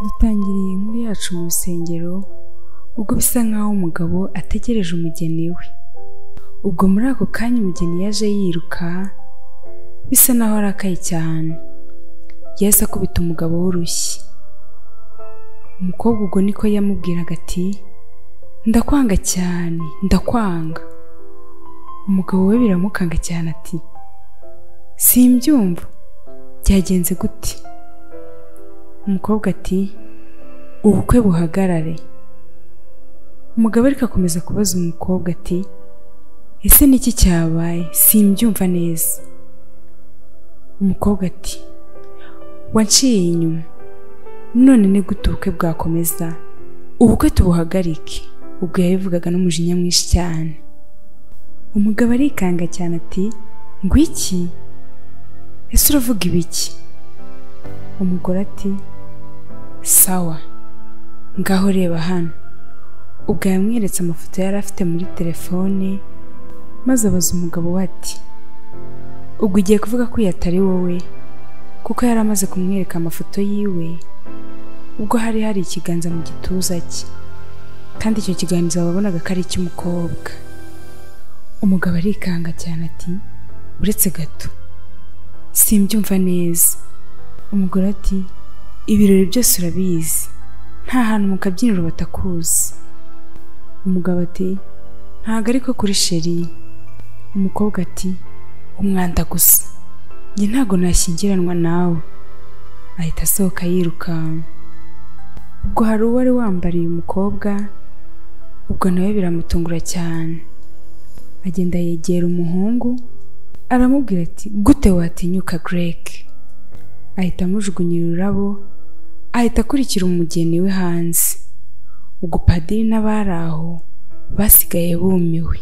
dutangiriye inkuru yacu mu rusengero ubwo bisa nk'aho umugabo ategereje umugeni we ubwo muri ako kanya umugeni yaje yiruka bisa n'aho arakaye cyane yahise akubita umugabo w'urushyi umukobwa ubwo niko yamubwiraga ati ndakwanga cyane ndakwanga umugabo we biramukanga cyane ati simbyumva byagenze gute umukobwa ati ubukwe buhagarare umugabo ariko akomeza kubaza umukobwa ati ese niki cyabaye simbyumva neza umukobwa ati wanciye inyuma none ni gute ubukwe bwakomeza ubukwe tubuhagarike ubwo yabivugaga n'umujinya mwinshi cyane umugabo arikanga cyane ati ngwiki ese uravuga ibiki umugore ati sawa ngaho reba hano ubwo yamweretse amafoto yari afite muri telefone maze abaza umugabo we ati ubwo ugiye kuvuga ko uyu atari wowe kuko yari amaze kumwereka amafoto yiwe ubwo hari hari ikiganza mu gituza cye kandi icyo kiganza wabonaga ko ari icy'umukobwa umugabo arikanga cyane ati uretse gato simbyumva neza umugore ati ibirori byose urabizi nta hantu mu kabyiniro batakuzi umugabo ati ntabwo ariko kuri sheri umukobwa ati umwanda gusa njye ntabwo nashyingiranwa nawe ahita asohoka yirukanka ubwo hari uwari wambariye umukobwa ubwo nawe biramutungura cyane agenda yegera umuhungu aramubwira ati gute watinyuka Greg ahita amujugunyira ururabo ahita akurikira umugeni we hanze ubwo padiri n'abari aho basigaye bumiwe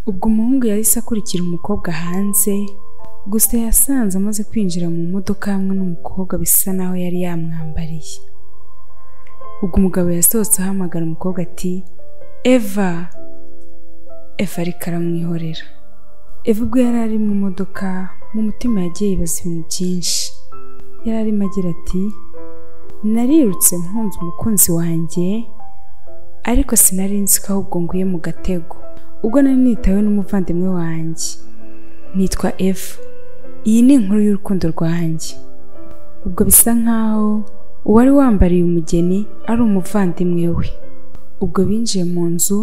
ubwo umuhungu yahise akurikira umukobwa hanze gusa yasanze amaze kwinjira mu modoka hamwe n'umukobwa bisa naho yari yamwambariye ubwo umugabo yasohotse ahamagara umukobwa ati eva eva ariko aramwihorera eva ubwo yari ari mu modoka mu mutima yagiye yibaza ibintu byinshi yari arimo agira ati narirutse nkunze umukunzi wanjye ariko sinari nzi ko ahubwo nguye mu gatego ubwo nari nitawe n'umuvandimwe wanjye nitwa eva iyi ni inkuru y'urukundo rwanjye ubwo bisa nkaho uwari wambariye umugeni ari umuvandimwe we ubwo binjiye mu nzu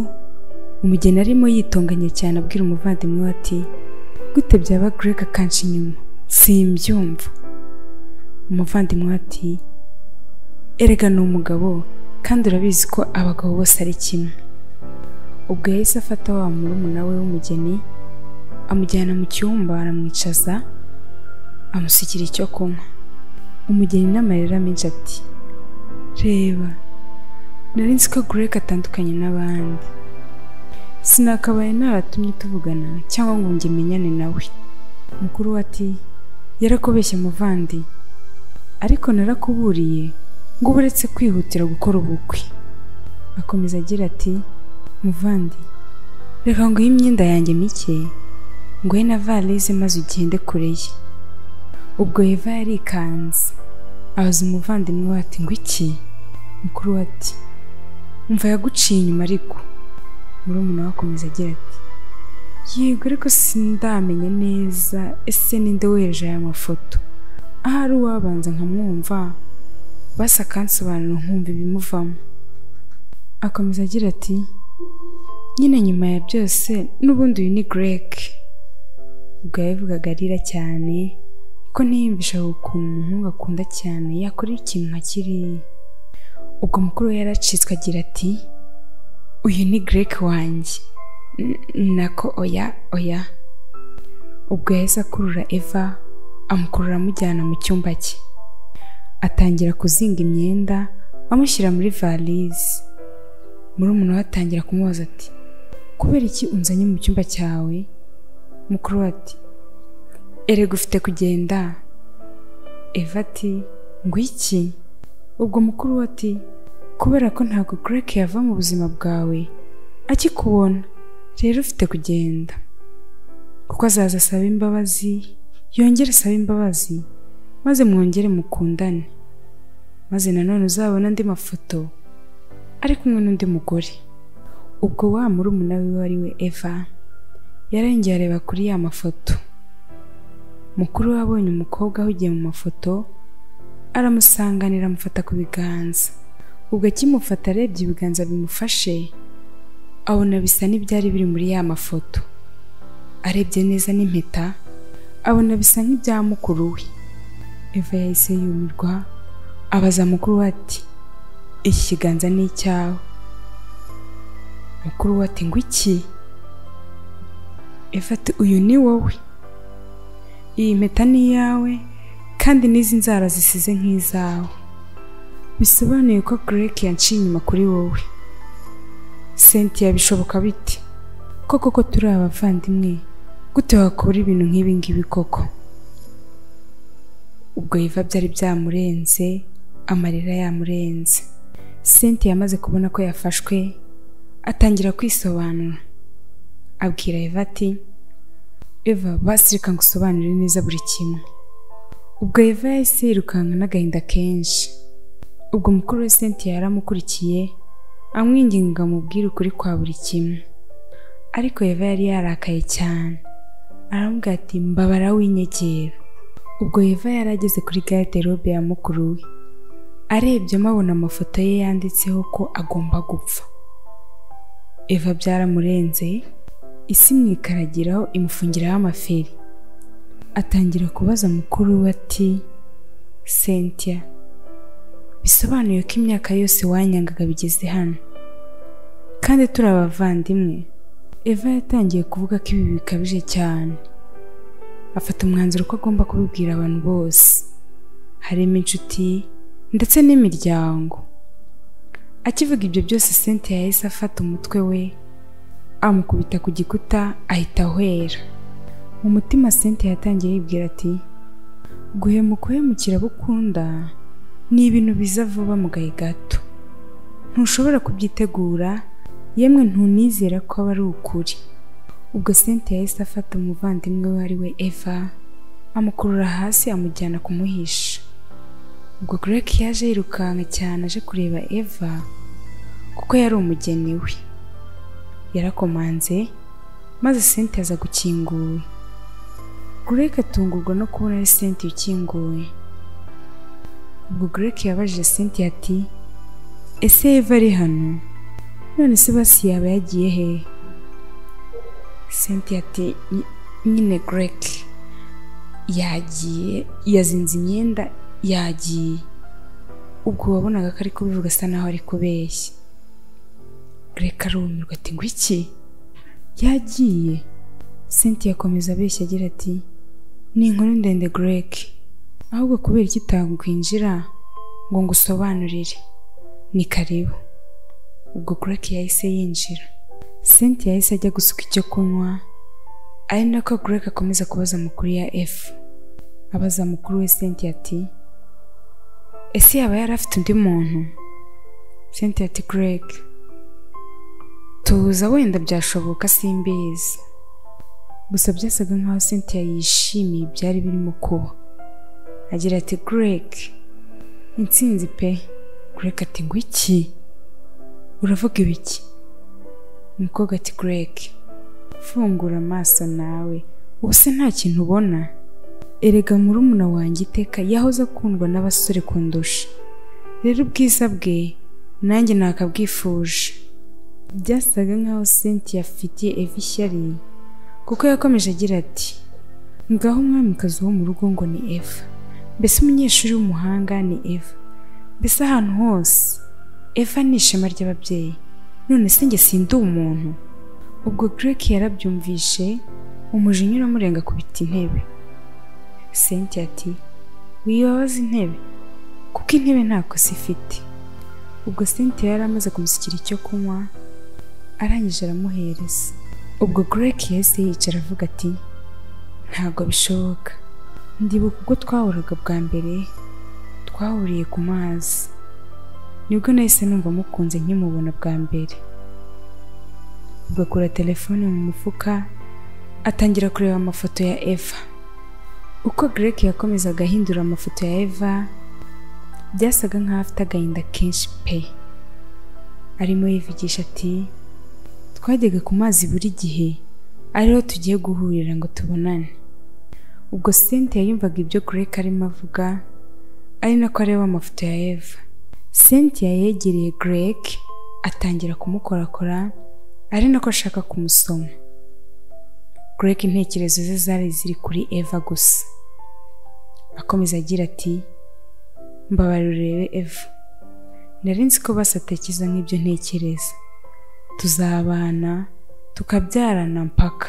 umugeni arimo yitonganya cyane abwira umuvandimwe we ati gute byaba Greg akanshi inyuma simbyumva umuvandimwe ati erega ni umugabo kandi urabizi ko abagabo bose ari kimwe ubwo yahise afata wa murumuna we w'umugeni amujyana mu cyumba aramwicaza amusukira icyo kunywa umugeni n'amarira menshi ati reba nari nzi ko Greg atandukanye n'abandi sinakabaye naratumye tuvugana cyangwa ngo njye menyane nawe mukuru we ati yarakubeshya muvandi ariko narakuburiye ngo uretse kwihutira gukora ubukwe akomeza agira ati muvandi reka ngo iyi imyenda yanjye mike ngo na valise maze ugende kure ye ubwo eva yarikanze abaza umuvandimwe we ati ngo iki mukuru we ati mva yaguciye inyuma ariko murumuna we akomeza agira ati yego ariko sindamenya neza ese ninde weje aya mafoto ahari uwabanza nkamwumva basa akansobanura nkumva ibimuvamo akomeza agira ati nyine nyuma ya byose n'ubundi uyu ni Greg ubwo yabivugaga arira cyane ko ntiyiyumvishaga ukuntu umuhungu akunda cyane yakora ikintu nka kiriya ubwo mukuru we yaracitswe agira ati uyu ni Greg wanjye nako oya oya ubwo yahise akurura eva amukurura amujyana mu cyumba cye atangira kuzinga imyenda amushyira muri valise murumuna we atangira kumubaza ati kubera iki unzanye mu cyumba cyawe mukuru we ati erega ufite kugenda eva ati iki ubwo mukuru we ati kubera ko ntabwo Greg yava mu buzima bwawe akikubona rero ufite kugenda kuko azaza asaba imbabazi yongere asaba imbabazi maze mwongere mukundane maze nanone uzabona andi mafoto ari kumwe n'undi mugore ubwo wa murumuna wiwe ari we eva yarengeye areba kuri ya mafoto mukuru we abonye umukobwa ahugiye mu mafoto aramusanganira amufata ku biganza ubwo akimufata arebye ibiganza bimufashe abona bisa n'ibyari biri muri ya mafoto arebye neza n'impeta abona bisa nk'ibya mukuru we eva yahise yumirwa abaza mukuru we ati iki kiganza ni icyawe mukuru we ati ngo iki eva ati uyu ni wowe iyi mpeta ni iyawe kandi n'izi nzara zisize nk'izawe bisobanuye ko greke yanciye inyuma kuri wowe sentiya bishoboka bite koko ko turi abavandimwe gute wakora ibintu nk'ibi ngibi koko ubwo yeva byari byamurenze amarira yamurenze sentiya amaze kubona ko yafashwe atangira kwisobanura abwira eva ati eva basi reka ngusobanurire neza buri kimwe ubwo eva yahise yirukanka n'agahinda kenshi ubwo mukuru we sentiya yaramukurikiye amwinginga amubwire ukuri kwa buri kimwe ariko eva yari yarakaye cyane aramubwira ati mbabara w'inyegera ubwo eva yari ageze kuri gare robe ya mukuru we arebyemo abona amafoto ye yanditseho ko agomba gupfa eva byaramurenze isi mw'ikaragiraho imufungiraho amaferi atangira kubaza mukuru we ati sentiya bisobanuye ko imyaka yose wanyangaga bigeze hano kandi turi abavandimwe eva yatangiye kuvuga ko ibi bikabije cyane afata umwanzuro ko agomba kubibwira abantu bose harimo inshuti ndetse n'imiryango akivuga ibyo byose sente yahise afata umutwe we amukubita ku gikuta ahita ahwera mu mutima sente yatangiye yibwira ati guhemuka uhemukira abo ukunda ni ibintu biza vuba mu gahe gato ntushobora kubyitegura yemwe ntunizera ko aba ari ukuri ubwo sente yahise afata umuvandimwe we ari we eva amukurura hasi amujyana kumuhisha ubwo greke yaje yirukanka cyane aje kureba eva kuko yari umugeni we yarakomanze maze sente aza gukinguwe greke atungurwa no kubona ari sente ukinguwe ubwo greke yabajije sente ati ese eva ari hano none se basi yaba yagiye he sente ati "Ny- nyine greke yagiye yazinze imyenda yagiye ubwo wabonaga ko ari kubivuga asa naho ari kubeshya greke arumirwa ati ngo iki yagiye sente yakomeza abeshya agira ati ni inkuru ndende greke ahubwo kubera iki itakwinjira ngo ngusobanurire ni karibu ubwo greke yahise yinjira senti yahise ajya gusuka icyo kunywa ari nako greke akomeza kubaza mukuru ya f abaza mukuru we senti ati ese yaba yari afite undi muntu senti ati greke tuza wenda byashoboka simbizi gusa byasaga nkaho sentiya yishimiye ibyari birimo kuba agira ati greg intsinzi pe greg ati ngo iki uravuga ibiki umukobwa ati greg fungura amaso nawe ubu se nta kintu ubona erega murumuna wanjye iteka yahoze akundwa n'abasore kundusha rero ubwiza bwe nanjye nakabwifuje byasaga nkaho cynthia afitiye eva ishyari kuko yakomeje agira ati ngaho umwamikazi wo mu rugo ngo ni eva mbese umunyeshuri w'umuhanga ni eva mbese ahantu hose eva ni ishema ry'ababyeyi none se njye sindi umuntu ubwo greke yarabyumvishe umujinya uramurenga kubita intebe senti ati wibabaza intebe kuko intebe nta kosa ifite ubwo senti yari amaze kumusukira icyo kunywa arangije aramuhereza ubwo greke yahise yicara avuga ati ntabwo bishoboka ndibuka ubwo twahuraga bwa mbere twahuriye ku mazi nibwo nahise numva mukunze nkimubona bwa mbere ugakura telefone mu mufuka atangira kureba amafoto ya eva uko greke yakomezaga ahindura amafoto ya eva byasaga nk'aho afite agahinda kenshi pe arimo yivugisha ati twajyaga ku mazi buri gihe ariho tugiye guhurira ngo tubonane ubwo cynthia yumvaga ibyo greg arimo avuga ari nako areba amafoto ya eva cynthia yegereye greg atangira kumukorakora ari nako ashaka kumusoma greg intekerezo ze zari ziri kuri eva gusa akomeza agira ati mbabarira urebe eva nari nzi ko basatekereza nk'ibyo ntekereza tuzabana tukabyarana mpaka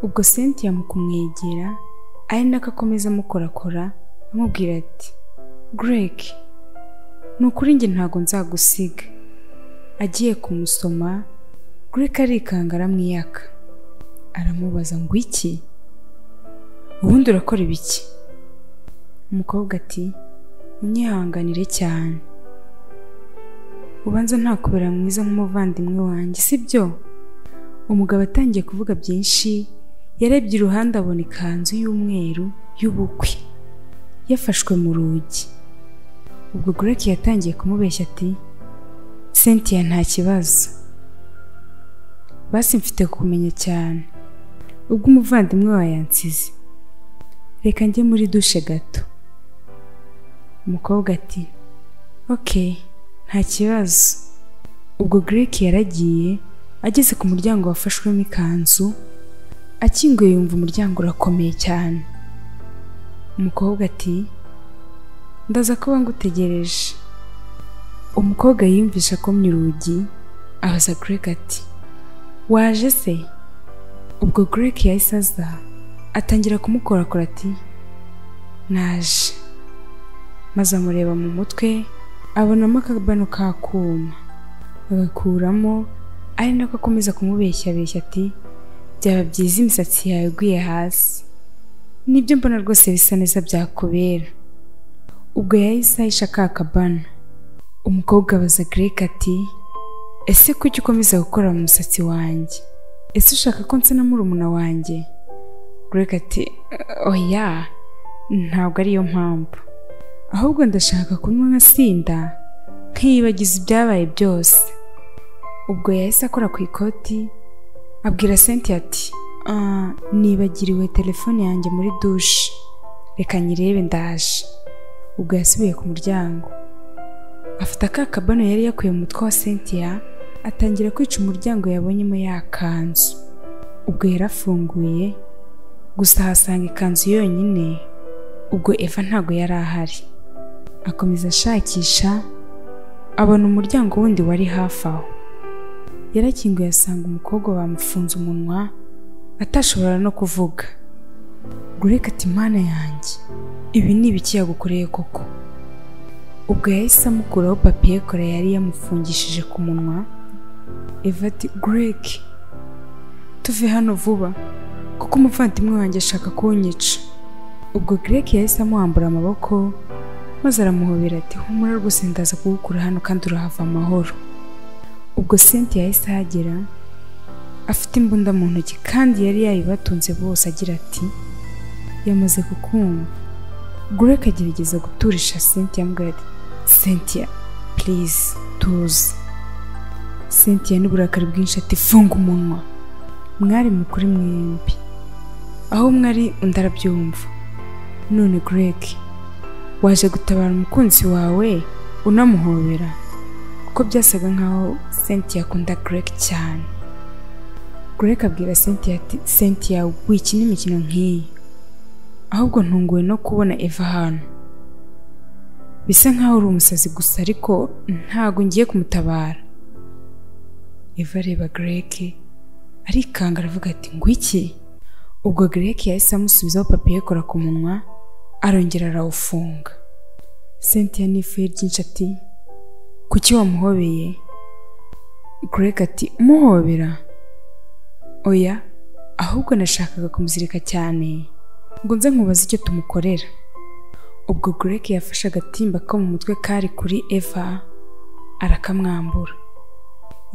ubwo cynthia mu kumwegera ari nako akomeza amukorakora amubwira ati greg ni ukuri njye ntabwo nzagusiga agiye kumusoma greg arikanga aramwiyaka aramubaza ngo iki ubundi urakora ibiki umukobwa ati unyihanganire cyane ubanza ntakubera mwiza nk'umuvandimwe wanjye si byo umugabo atangiye kuvuga byinshi yarebye iruhande abona ikanzu y'umweru y'ubukwe yafashwe mu rugi ubwo Greg yatangiye kumubeshya ati cynthia nta kibazo basi mfite kumenya cyane ubwo umuvandimwe wawe yansize reka njye muri dushe gato umukobwa ati ok nta kibazo ubwo Greg yaragiye ageze ku muryango wafashwemo ikanzu akinguye yumva umuryango urakomeye cyane umukobwa ati ndaza kuba ngutegereje umukobwa yiyumvisha akomye urugi abaza Greg ati waje se ubwo Greg yahise aza atangira kumukorakora ati naje maze amureba mu mutwe abonamo akabano k'akuma agakuramo ari nako akomeza kumubeshyabeshya ati byaba byiza imisatsi yawe iguye hasi nibyo mbona rwose bisa neza byakubera ubwo yahise ahisha ka kabana umukobwa abaza Greg ati ese kuki ukomeza gukora mu musatsi wanjye ese ushaka ko nsa na murumuna wanjye Greg ati oya ntabwo ariyo mpamvu ahubwo ndashaka kunywa nka sinda nkiyibagiza ibyabaye byose ubwo yahise akora ku ikoti abwira cynthia ati nibagiriwe telefone yanjye muri dushe reka nyirebe ndaje ubwo yasubiye ku muryango afata ka kabano yari yakuye mu mutwe wa cynthia atangira kwica umuryango yabonyemo yakanzu ubwo yarafunguye gusa ahasanga ikanzu yonyine ubwo eva ntabwo yari ahari akomeza ashakisha abona umuryango wundi wari hafi aho yarakinguye asanga umukobwa bamufunze umunwa atashobora no kuvuga gureka ati mana yanjye ibi ni ibiki yagukoreye koko ubwo yahise amukuraho papiye kora yari yamufungishije ku munwa eva ati Greg tuve hano vuba kuko umuvandimwe wanjye ashaka kunyica ubwo Greg yahise amuhambura amaboko maze aramuhobera ati humura rwose ndaza kugukura hano kandi urahava amahoro ubwo cynthia yahise ahagera afite imbunda mu ntoki kandi yari yayibatunze bose agira ati yamaze kukumva gure akagerageza guturisha cynthia amubwira ati cynthia please tuze cynthia n'uburakari bwinshi ati funga umunwa mwari mukuri mwembi aho mwari undi arabyumva none greg waje gutabara umukunzi wawe unamuhobera kuko byasaga nkaho cynthia akunda greg cyane greg abwira cynthia ati cynthia wikina imikino nk'iyi ahubwo ntunguwe no kubona eva hano bisa nkaho uri umusazi gusa ariko ntabwo ngiye kumutabara eva areba greg arikanga aravuga ati ngwiki ubwo greg yahise amusubizaho papiye kora ku munwa arongera arawufunga cynthia n'ifuye ryinshi ati kuki wamuhobeye Greg ati umuhobera oya ahubwo nashakaga kumuzirika cyane ngo nze nkubaze icyo tumukorera ubwo Greg yafashe agatimba ko mu mutwe kari kuri Eva arakamwambura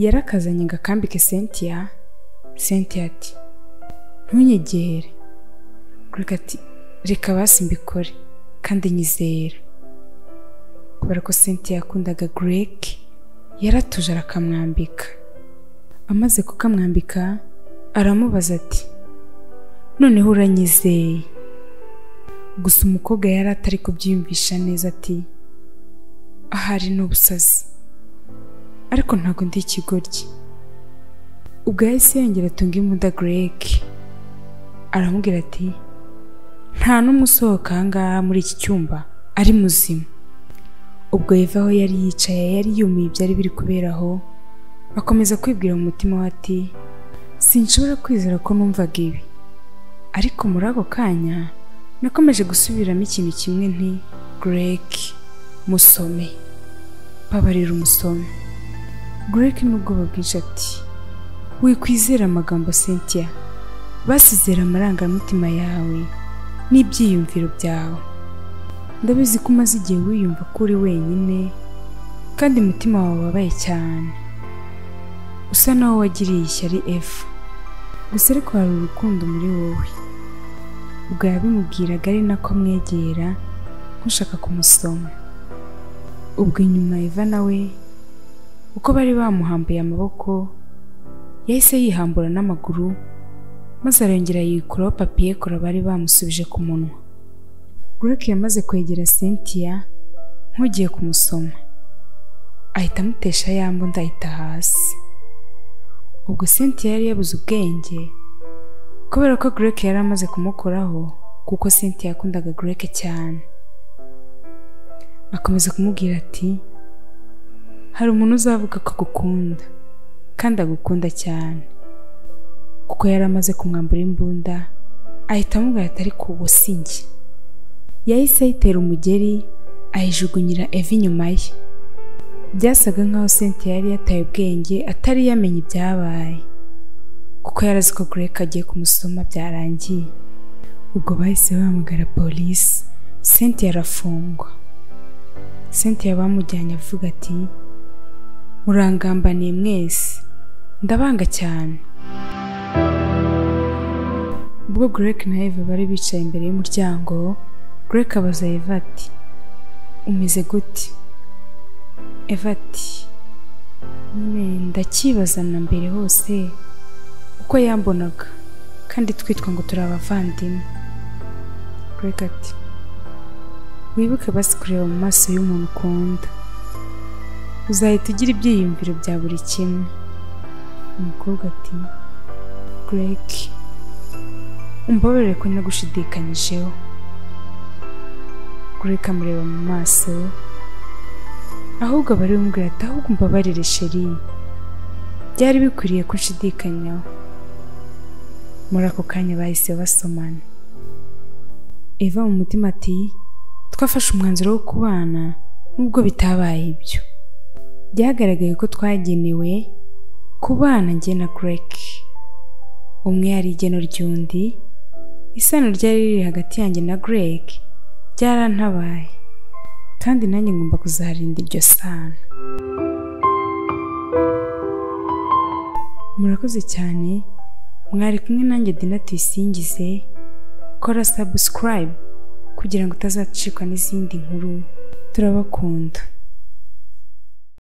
yarakazanye ngo akambike Cynthia Cynthia ati ntunyegere Greg ati reka basi mbikore kandi nyizera kubera ko senti yakundaga Greg yaratuje arakamwambika amaze kukamwambika aramubaza ati noneho uranyizeye gusa umukobwa yari atari kubyiyumvisha neza ati ahari ni ubusazi ariko ntabwo ndi ikigoryi ubwo yahise yongera atunga imbunda Greg aramubwira ati nta n'umwe usohoka aha ngaha muri iki cyumba ari muzima ubwo Eva aho yari yicaye yari yumiye ibyari biri kubera aho akomeza kwibwira mu mutima we ati sinshobora kwizera ko numvaga ibi ariko muri ako kanya nakomeje gusubiramo ikintu kimwe nti Greg musome babarira umusome Greg n'ubwoba bwinshi ati wikwizera amagambo Cynthia basizera amarangamutima yawe n'ibyiyumviro byawe ndabizi ko umaze igihe wiyumva ko uri wenyine kandi umutima wawe wabaye cyane usa naho wagiriye ishyari efu gusa ariko hari urukundo muri wowe ubwo yabimubwiraga ari nako amwegera nk'ushaka kumusoma ubwo inyuma eva nawe uko bari bamuhambuye amaboko yahise yihambura n'amaguru maze arongera yikuraho papiye kora bari bamusubije ku munwa Greg yamaze kwegera Cynthia nk'ugiye kumusoma ahita amutesha ya mbunda ahita hasi ubwo Cynthia yari yabuze ubwenge kubera ko Greg yari amaze kumukoraho kuko Cynthia yakundaga Greg cyane akomeza kumubwira ati hari umuntu uzavuga ko agukunda kandi agukunda cyane kuko yari amaze kumwambura imbunda ahita amubwira ati ariko ubu si njye yahise ayitera umugeri ayijugunyira eva inyuma ye byasaga nkaho Cynthia yari yataye ubwenge atari yamenye ibyabaye kuko yari azi ko Greg agiye kumusoma byarangiye ubwo bahise bahamagara polisi Cynthia arafungwa Cynthia bamujyanye avuga ati murangambaniye mwese ndabanga cyane ubwo Greg na Eva bari bicaye imbere y'umuryango Greg abaza Eva ati umeze gute Eva ati nyine ndakibaza na mbere hose uko yambonaga kandi twitwa ngo turi abavandimwe Greg ati wibuke basi kureba mu maso y'umuntu ukunda uzahita ugira ibyiyumviro bya buri kimwe umukobwa ati Greg umbabarire ko nagushidikanyijeho Greg amureba mu maso ahubwo abari bumubwira ati ahubwo umbabarire sheri byari bikwiriye ko ushidikanyaho muri ako kanya bahise basomana Eva mu mutima ati twafashe umwanzuro wo kubana nubwo bitabaye ibyo byagaragaye ko twagenewe kubana njye na Greg umwe yari igeno ry'undi isano ryari riri hagati yanjye na Greg byarantabaye kandi nanjye ngomba kuzarinda iryo sano murakoze cyane mwari kumwe nanjye dina tuyisingize kora sabusikarayibu kugira ngo utazacikwa n'izindi nkuru turabakunda